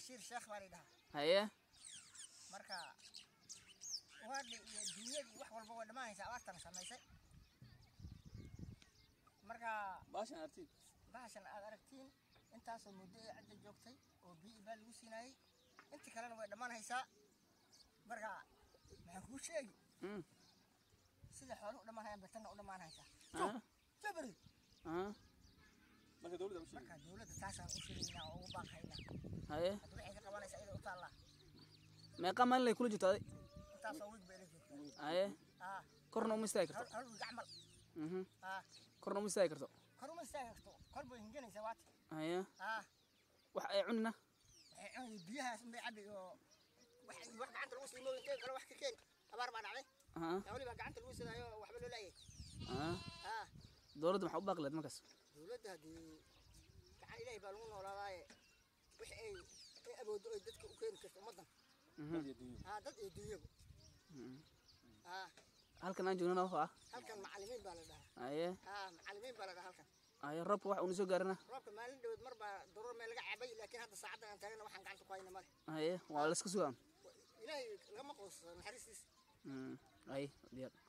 bashiir sheekh baa lidhahaa haye marka waadhi iyo dunyadii wax walba way dhammaanaysa abaartana samaysay marka baashan artiin bahashan aad aragtiin intaasoo muddo ee cadda joogtay oo biyo baa lagu siinaayey inta kalena way dhammaanaysaa marka maxaan kuu sheegi Mm. sida xooluhu u dhammaanayaan betanna u dhammaanaysaa Ah, jabri ah, marka dowladda u sheegay marka dowladda taasaan u sheegaynaa oo ugu baaqaynaa haye hadda waxay ka qabanaysaa iyada u taallaa meeqa maalin lay kula jirto aday intaasoo wiig bay la joogtaa haye aa korna uma istaagi hal karto hal wiig camal Mhm. aa korna uma istaagi karto kor uma istaagi karto kor bay hinganaysaa waati haye aa wax ay cunina waxay cunayay biyahaas unbay cabi oo wax wax gacanta lagu siimo intee kale wax ka keeni abaar baa dhacday Ah, yaa weliba gacanta lagu sidaayo waxba loo laayay ah. aa dowladda maxaa u baaqi lahayd markaas dowladda haddii gacan ilaahay baa lagu noolaadaaye wixii ay ay awooddo ay dadka u keeni karto ummaddan Mhm. dad iyo dunya aa dad iyo dunyaba Mhm. aa halkan aan joognana wuxuu ah halkan macallimiin baa la dhahaa haye aa macallimiin baa la dhahaa halkan haye roobka wax uuna soo gaarina roobka maalin dhaweed mar baa daruur meel laga cabay laakiin hadda saacaddan aan taagana waxaan gacanta ku hayna male haye waa la iska sugaan ilaahay lagama qoos naxariistiisa Mm. haye diyaar